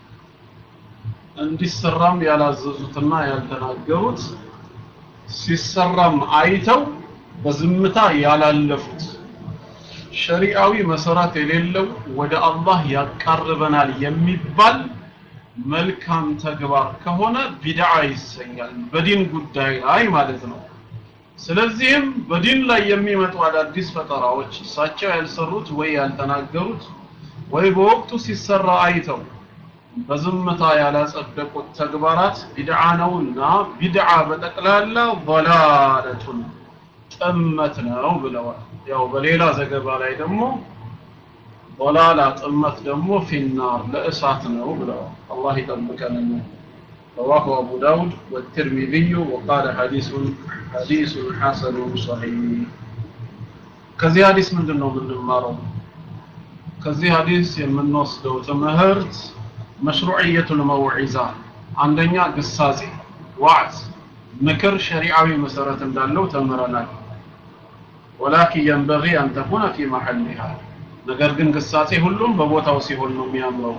እንዲሰራም ያላዘዙትና ያልተናገሩት ሲሰራም አይተው በዝምታ ያላለፉት ሸሪዓዊ መሰረት የሌለው ወደ አላህ ያቃርበናል የሚባል መልካም ተግባር ከሆነ ቢድዓ ይሰኛል በዲን ጉዳይ ላይ ማለት ነው ስለዚህም በዲን ላይ የሚመጡ አዳዲስ ፈጠራዎች እሳቸው ያልሰሩት ወይ ያልተናገሩት ወይ በወቅቱ ሲሰራ አይተው በዝምታ ያላጸደቁት ተግባራት ቢድዓ ነውና ቢድዓ በጠቅላላ ضلالቱን ጥመት ነው ብለዋል ያው በሌላ ዘገባ ላይ ደግሞ ضلاላ ጥመት ደግሞ ፊናር ለእሳት ነው ብለዋል አላህ ይጠብቀን رواه أبو داود والترمذي وقال حديث حديث حسن صحيح ከዚህ ሐዲስ ምንድነው የምንማረው ከዚህ ሐዲስ የምንወስደው ትምህርት مشروعية الموعظة አንደኛ ግሳጼ ዋዕዝ ምክር ሸሪዓዊ መሰረት እንዳለው ተምረናል ولكن ينبغي أن تكون في محلها ነገር ግን ግሳጼ ሁሉም በቦታው ሲሆን ነው የሚያምረው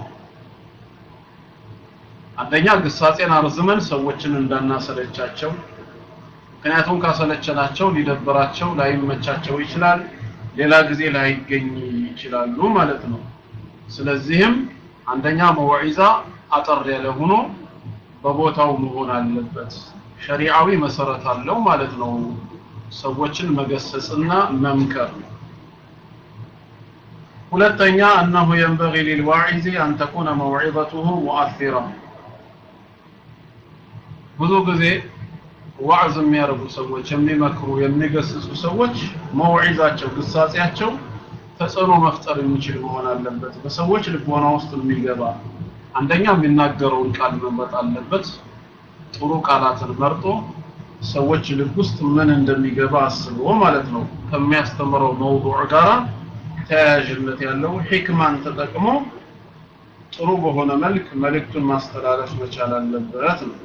አንደኛ ግሳጼን አርዝመን ሰዎችን እንዳናሰለቻቸው ምክንያቱም ካሰለቸናቸው ሊደብራቸው ላይመቻቸው ይችላል ሌላ ጊዜ ላይገኝ ይችላሉ ማለት ነው ስለዚህም አንደኛ መውዒዛ አጠር ያለ ሆኖ በቦታው መሆን አለበት ሸሪዓዊ መሰረት አለው ማለት ነው ሰዎችን መገሰጽና መምከር ሁለተኛ أنه ينبغي للواعظ أن تكون موعظته مؤثرة ብዙ ጊዜ ዋዕዝ የሚያደርጉ ሰዎች የሚመክሩ የሚገስጹ ሰዎች መውዒዛቸው ግሳጼያቸው ተጽዕኖ መፍጠር የሚችል መሆን አለበት በሰዎች ልቦና ውስጥ የሚገባ አንደኛ የሚናገረውን ቃል መምረጥ አለበት ጥሩ ቃላትን መርጦ ሰዎች ልብ ውስጥ ምን እንደሚገባ አስቦ ማለት ነው ከሚያስተምረው መውዱዕ ጋራ ተያያዥነት ያለው ሂክማን ተጠቅሞ ጥሩ በሆነ መልክ መልእክቱን ማስተላለፍ መቻል አለበት ነው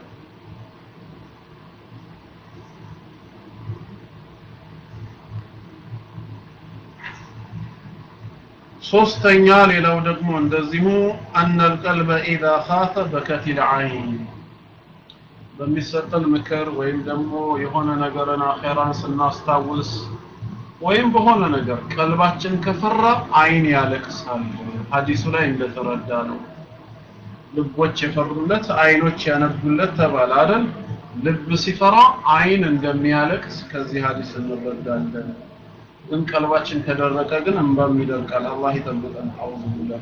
ሶስተኛ ሌላው ደግሞ እንደዚሁ አነ القلب اذا خاف بكت العين በሚሰጠን ምክር ወይም ደግሞ የሆነ ነገርን አኼራን ስናስታውስ ወይም በሆነ ነገር ቀልባችን ከፈራ አይን ያለቅሳል ሐዲሱ ላይ እንደተረዳ ነው ልቦች የፈሩለት አይኖች ያነቡለት ተባለ አይደል ልብ ሲፈራ አይን እንደሚያለቅስ ከዚህ ሐዲስ እንረዳለን ግን ቀልባችን ከደረቀ ግን እንባም ይደርቃል አላህ ይጠብቀን አውዙ ቢላህ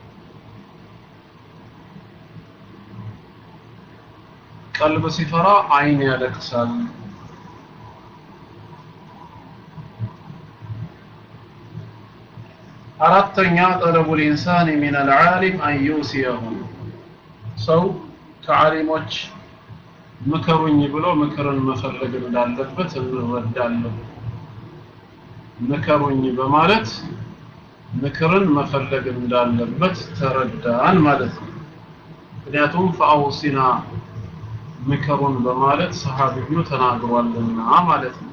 ቀልብ ሲፈራ አይን ያለቅሳል አራተኛ ጠለቡ ልኢንሳን ሚን አልዓሊም አን ዩሲየሁ ሰው ከዓሊሞች ምከሩኝ ብሎ ምክርን መፈለግ እንዳለበት እንረዳለን ምከሩኝ በማለት ምክርን መፈለግ እንዳለበት ተረዳን ማለት ነው ምክንያቱም ፈአውሲና ምከሩን በማለት ሰሃቢዩ ተናግሯልና ማለት ነው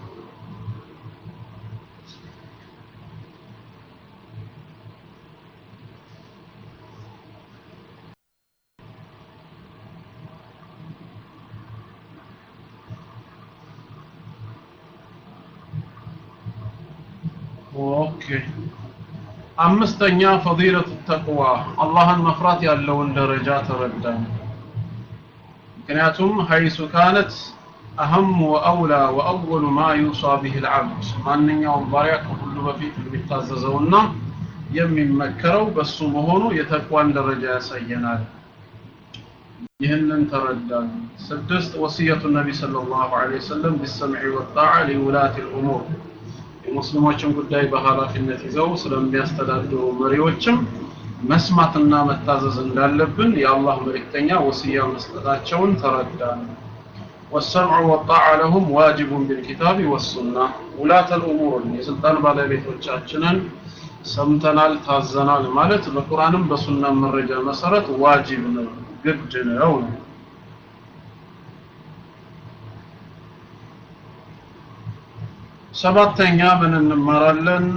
ኦኬ አምስተኛ ፈዲለቱ ተቅዋ አላህን መፍራት ያለውን ደረጃ ተረዳን ምክንያቱም ሀይሱ ካነት አህም ወአውላ ወአወሉ ማ ዩሳ ብህ ልዓብድ ማንኛውም ባሪያ ከሁሉ በፊት የሚታዘዘውና የሚመከረው በሱ መሆኑ የተቅዋን ደረጃ ያሳየናል ይህንን ተረዳን ስድስት ወስየቱ ነቢ صلى الله عليه وسلم بالسمع والطاعة لولاة الأمور የሙስሊሞችን ጉዳይ በኃላፊነት ይዘው ስለሚያስተዳድሩ መሪዎችም መስማትና መታዘዝ እንዳለብን የአላህ መልእክተኛ ወስያ መስጠታቸውን ተረዳን والسمع والطاعة لهم واجب بالكتاب والسنة ولاة الأمور የስልጣን ባለቤቶቻችንን ሰምተናል ታዘናል ማለት በቁርአንም በሱና መረጃ መሰረት ዋጅብ ነው ግድ ነው ሰባተኛ ምን እንማራለን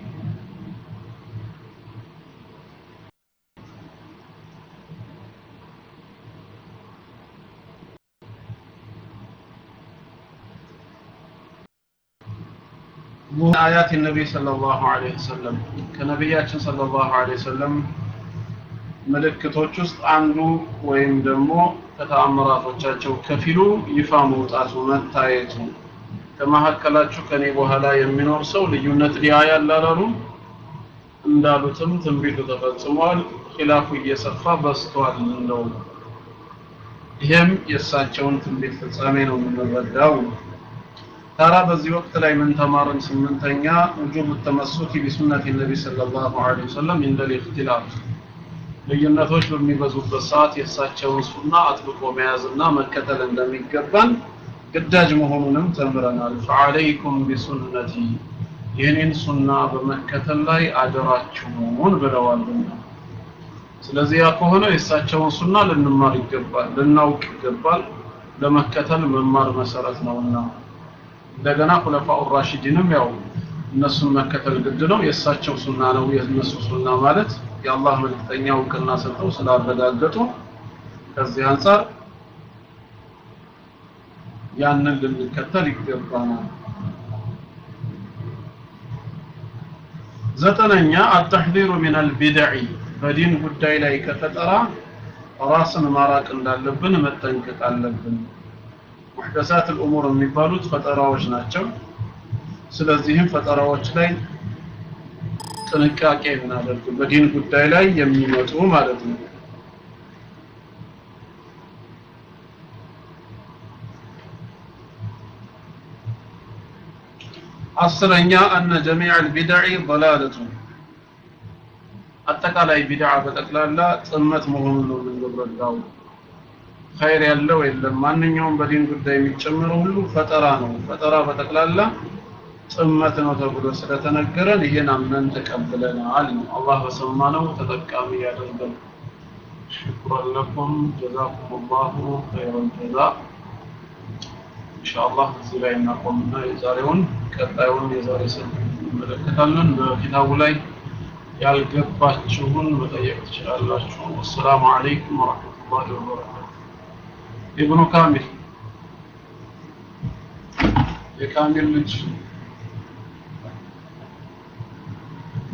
آيات النبي صلى الله عليه وسلم كنبياتنا صلى الله عليه وسلم ምልክቶች ውስጥ አንዱ ወይም ደግሞ ከተአምራቶቻቸው ከፊሉ ይፋ መውጣቱ መታየቱ ከመካከላችሁ ከኔ በኋላ የሚኖር ሰው ልዩነት ሊያይ አላሉ እንዳሉትም ትንቢቱ ተፈጽሟል ኺላፉ እየሰፋ በስቷል እንደው ይሄም የእሳቸውን ትንቢት ፍጻሜ ነው የምንረዳው ታራ በዚህ ወቅት ላይ ምን ተማርን ስምንተኛ ውጁብ ተመሱኪ ቢሱነት ነቢ ሰለላሁ ዐለይሂ ወሰለም እንደል ኢኽቲላፍ ልዩነቶች በሚበዙበት ሰዓት የእሳቸውን ሱና አጥብቆ መያዝና መከተል እንደሚገባን ግዳጅ መሆኑንም ተምረናል ፈዐለይኩም ቢሱነቲ ይህንን ሱና በመከተል ላይ አደራችሁን ብለዋልና ስለዚህ ያ ከሆነ የእሳቸውን ሱና ልንማር ይገባል ልናውቅ ይገባል ለመከተል መማር መሰረት ነውና እንደገና ሁለፋኡ ራሽዲንም ያው እነሱን መከተል ግድ ነው የእሳቸው ሱና ነው የእነሱ ሱና ማለት የአላህ መልክተኛ እውቅና ሰጥተው ስላረጋገጡ ከዚህ አንጻር ያንን ልንከተል ይገባናል ዘጠነኛ አተሕዚሩ ሚን አልቢድዕ በዲን ጉዳይ ላይ ከፈጠራ ራስን ማራቅ እንዳለብን መጠንቀቅ አለብን ሙሕደሳት الأمور የሚባሉት ፈጠራዎች ናቸው ስለዚህም ፈጠራዎች ላይ ጥንቃቄ እናደርግ በዲን ጉዳይ ላይ የሚመጡ ማለት ነው አስረኛ አነ ጀሚዕ البدع ضلالة አጠቃላይ ቢድዓ በጠቅላላ ጥመት መሆኑን ነው የምንረዳው ኸይር ያለው የለም ማንኛውም በዲን ጉዳይ የሚጨምረው ሁሉ ፈጠራ ነው ፈጠራ በጠቅላላ ጥመት ነው ተብሎ ስለተነገረን ይሄን አምነን ተቀብለናል አላህ በሰማነው ተጠቃሚ ያደርገን ሽኩራን ለኩም ጀዛኩም ላሁ ኸይረል ጀዛ ኢንሻአላህ እዚህ ላይ እናቆምና የዛሬውን ቀጣዩን የዛሬ ስልክ እንመለከታለን በኪታቡ ላይ ያልገባችሁን መጠየቅ ትችላላችሁ ወሰላሙ አለይኩም ወረሕመቱላሂ ወበረካቱ ኢብኑ ካሚል የካሚል ልጅ